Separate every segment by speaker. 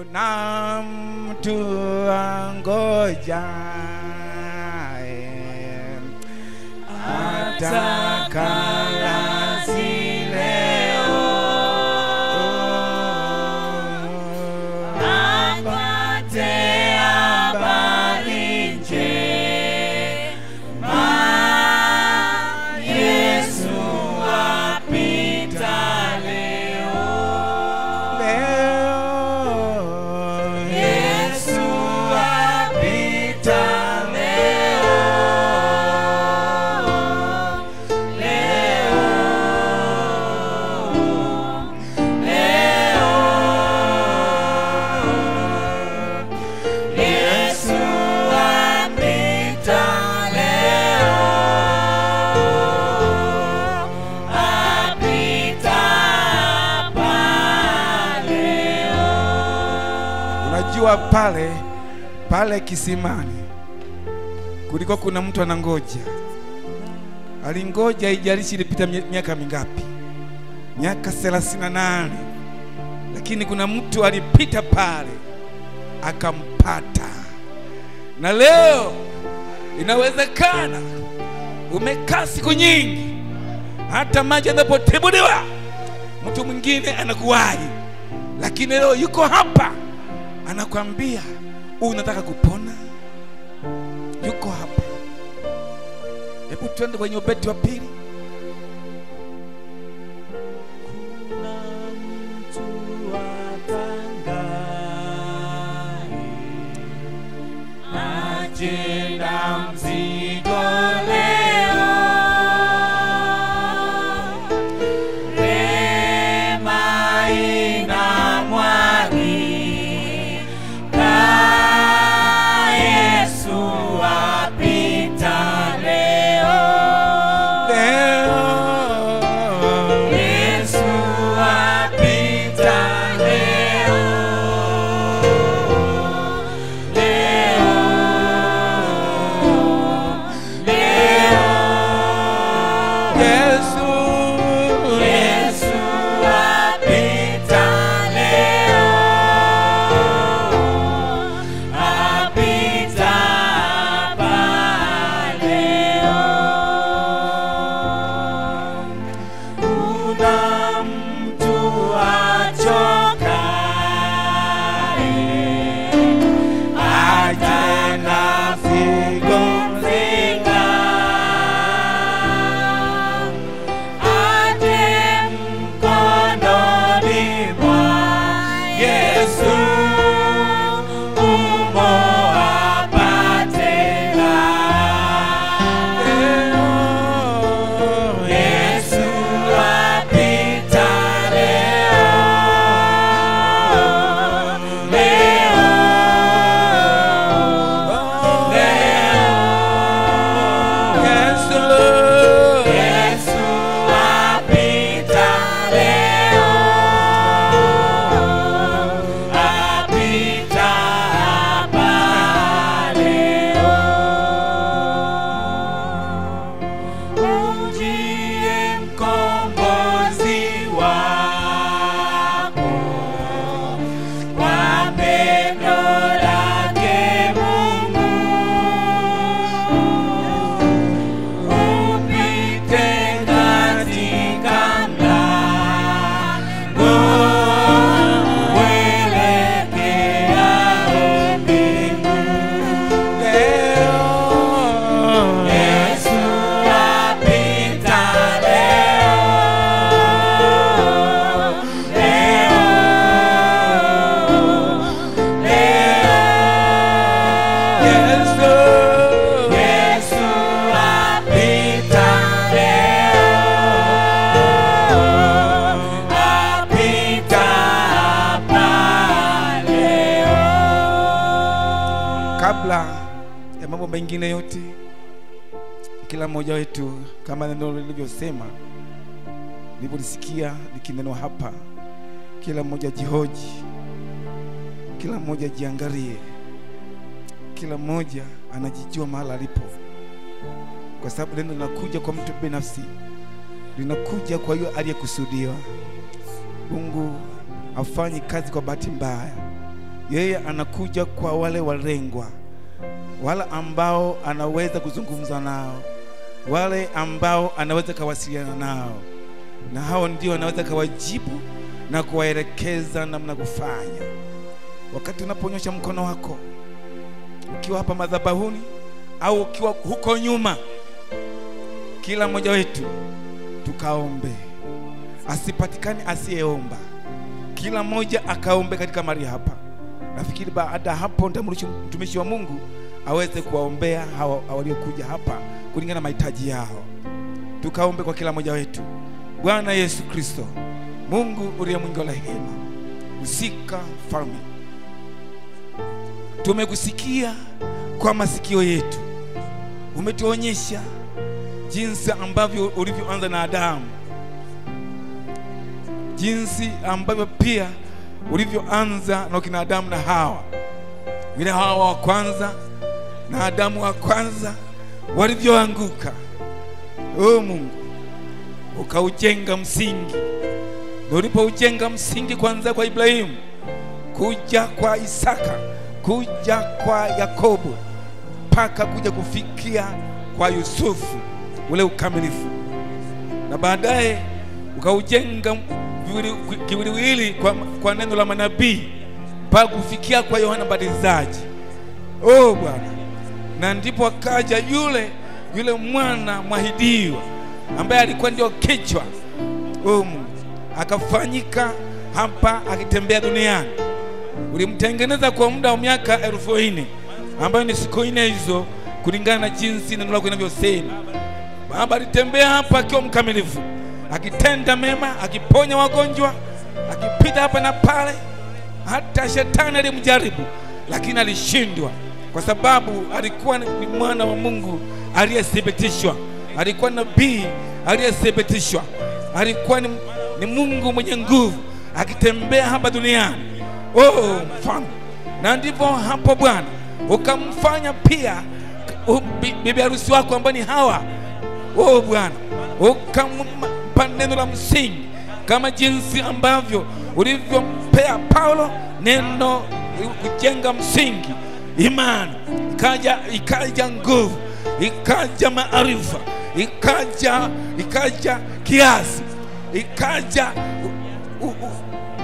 Speaker 1: kuna mtu angoja atakalazi leo apate habari njema Yesu apita leo leo Yesu apita leo leo leo Yesu apita leo apita pale unajua pale pale kisimani kulikuwa kuna mtu anangoja alingoja ijalishi ilipita mie- miaka mingapi miaka 38 lakini kuna mtu alipita pale akampata na leo inawezekana umekaa siku nyingi hata maji yanapotibuliwa mtu mwingine anakuwahi lakini leo yuko hapa anakwambia unataka kupona yuko hapa hebu twende kwenye ubeti wa pili
Speaker 2: Kuna mtu apangaye
Speaker 1: ajenda mzigo leo rema inamwagika Yesu apita leo leo Yesu apita leo Yesu Yesu apita leo apita pale kuna mtu achokae aje na figo mzinga aje mkononi mwa Yesu umo apate raha. Yesu apita leo leo Yesu Yesu apita leo apita hapa leo ujie mkombozi wako kwa pendo lake Mungu upite katika mlango uelekeao mbinguni. Leo Yesu apita leo, leo, leo. Yesu, Yesu apita leo, apita hapa leo. Kabla ya mambo mengine yote, kila mmoja wetu kama neno lilivyosema, nilipolisikia likinenwa hapa, kila mmoja jihoji, kila mmoja jiangalie, kila mmoja anajijua mahali alipo, kwa sababu neno linakuja kwa mtu binafsi, linakuja kwa hiyo aliyekusudiwa. Mungu hafanyi kazi kwa bahati mbaya, yeye anakuja kwa wale walengwa, wale ambao anaweza kuzungumza nao, wale ambao anaweza kawasiliana nao, na hao ndio anaweza kawajibu na kuwaelekeza namna kufanya. Wakati unaponyosha mkono wako ukiwa hapa madhabahuni au ukiwa huko nyuma, kila mmoja wetu tukaombe, asipatikane asiyeomba. Kila mmoja akaombe katika mahali hapa. Nafikiri baada ya hapo nitamruhusu mtumishi wa Mungu aweze kuwaombea hawa waliokuja hapa kulingana na mahitaji yao. Tukaombe kwa kila mmoja wetu. Bwana Yesu Kristo, Mungu uliye mwingi wa rehema, usika mfalme, tumekusikia kwa masikio yetu, umetuonyesha jinsi ambavyo ulivyoanza na Adamu, jinsi ambavyo pia ulivyoanza na kina Adamu na Hawa, vile Hawa wa kwanza na Adamu wa kwanza walivyoanguka. O Mungu, ukaujenga msingi, na ulipoujenga msingi kwanza kwa Ibrahimu, kuja kwa Isaka, kuja kwa Yakobo, mpaka kuja kufikia kwa Yusufu, ule ukamilifu, na baadaye ukaujenga viwili- kiwiliwili kwa, kwa neno la manabii mpaka kufikia kwa Yohana Mbatizaji. Oh Bwana, na ndipo akaja yule yule mwana mwahidiwa ambaye alikuwa ndio kichwa oh Mungu, akafanyika hapa akitembea duniani. Ulimtengeneza kwa muda wa miaka elfu nne ambayo ni siku nne hizo, kulingana na jinsi neno lako linavyosema. Baba alitembea hapa akiwa mkamilifu, akitenda mema, akiponya wagonjwa, akipita hapa na pale. Hata shetani alimjaribu, lakini alishindwa, kwa sababu alikuwa ni mwana wa Mungu aliyethibitishwa, alikuwa nabii aliyethibitishwa, alikuwa ni, ni Mungu mwenye nguvu akitembea hapa duniani. Oh mfalme, na ndivyo hapo Bwana ukamfanya pia u- bi- bibi harusi wako ambaye ni Hawa Oh Bwana, ukampa neno la msingi kama jinsi ambavyo ulivyompea Paulo neno kujenga msingi, imani, ikaja ikaja nguvu, ikaja maarifa, ikaja ikaja kiasi, ikaja u, u, u,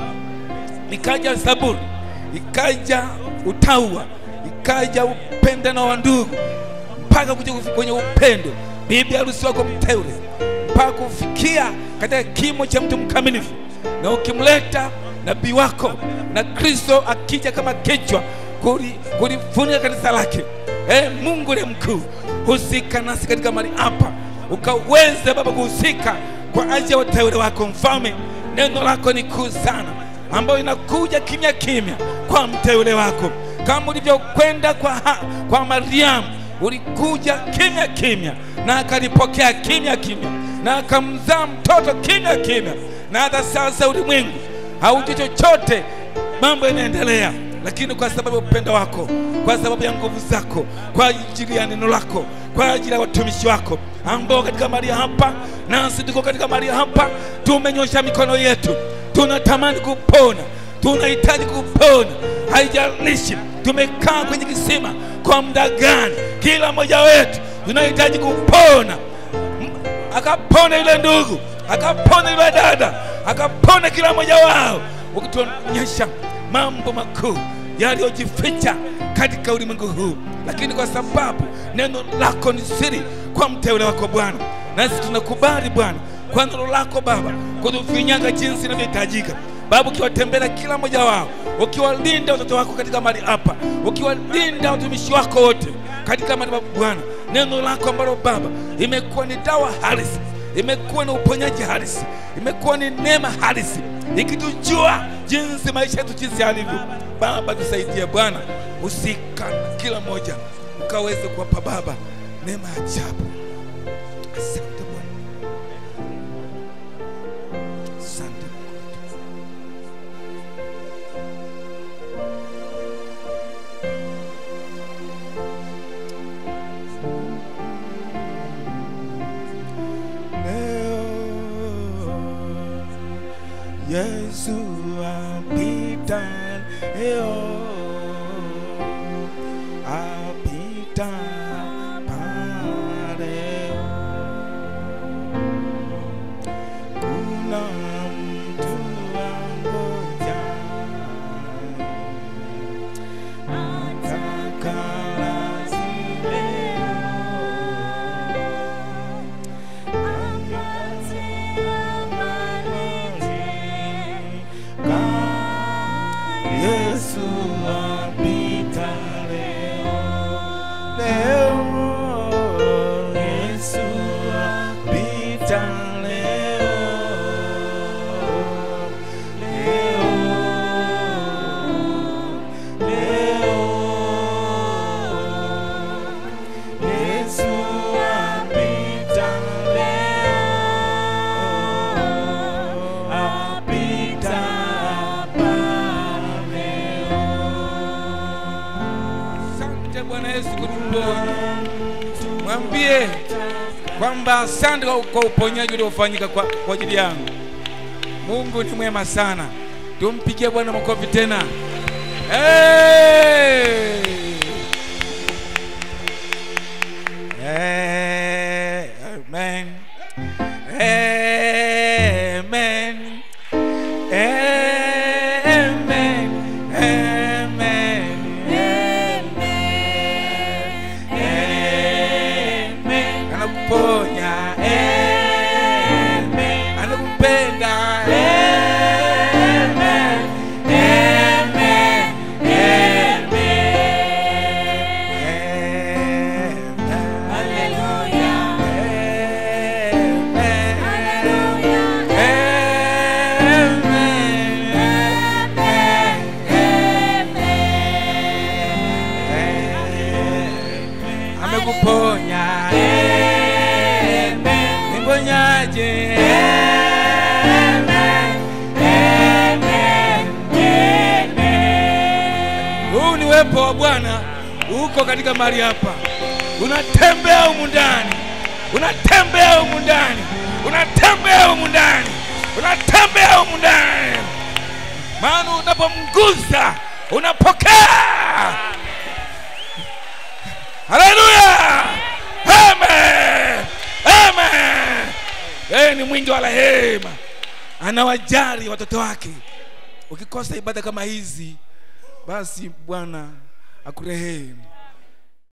Speaker 1: ikaja saburi, ikaja utaua, ikaja upendano wa ndugu mpaka kuja kufi- kwenye upendo, bibi harusi wako mteule, mpaka kufikia katika kimo cha mtu mkamilifu, na ukimleta nabii wako na Kristo akija kama kichwa kuli- kulifunika kanisa lake. E Mungu ni mkuu, husika nasi katika mali hapa, ukaweze Baba kuhusika kwa ajili ya wateule wako. Mfalme, neno lako ni kuu sana, ambayo inakuja kimya kimya kwa mteule wako, kama ulivyokwenda kwa, ha- kwa Mariamu ulikuja kimya kimya na akalipokea kimya kimya na akamzaa mtoto kimya kimya, na hata sasa ulimwengu haujui chochote, mambo yanaendelea, lakini kwa sababu ya upendo wako, kwa sababu ya nguvu zako, kwa ajili ya neno lako, kwa ajili ya watumishi wako ambao katika mahali hapa, nasi tuko katika mahali hapa, tumenyosha mikono yetu, tunatamani kupona, tunahitaji kupona, haijalishi tumekaa kwenye kisima kwa muda gani, kila mmoja wetu tunahitaji kupona akapona yule ndugu, akapona yule dada, akapona kila mmoja wao, ukituonyesha mambo makuu yaliyojificha katika ulimwengu huu. Lakini kwa sababu neno lako ni siri kwa mteule wako Bwana, nasi tunakubali Bwana kwa neno lako Baba kutufinyaga jinsi inavyohitajika Baba, ukiwatembelea kila mmoja wao, ukiwalinda watoto wako katika mali hapa, ukiwalinda watumishi wako wote katika mali hapa Bwana, neno lako ambalo Baba imekuwa ni dawa halisi, imekuwa ni uponyaji halisi, imekuwa ni neema halisi, ikitujua jinsi maisha yetu jinsi yalivyo. Baba, tusaidie Bwana, usika na kila mmoja, ukaweze kuwapa Baba neema ya ajabu. Asante Bwana, asante Mungu. Leo Yesu apita leo Yesu apita leo, leo Yesu apita leo, leo, leo Yesu apita leo, apita hapa leo. Asante Bwana Yesu kutuponya. Mwambie kwamba asante kwa- kwa uponyaji uliofanyika kwa, kwa ajili yangu. Mungu ni mwema sana. Tumpigie Bwana makofi tena. Hey! Eh, Amen. Amen. Amen. Amen. Amen. Anakuponya. Amen. Anakupenda. Amen. Amen. Amen.
Speaker 2: Hallelujah.
Speaker 1: Amen. amekuponya niponyaje huu ni wepo wa bwana uko katika mahali hapa unatembea humu ndani unatembea humu ndani unatembea humu ndani unatembea humu ndani maana unapomgusa unapokea haleluya amen amen yeye ni mwingi wa rehema anawajali watoto wake ukikosa ibada kama hizi basi bwana akurehemu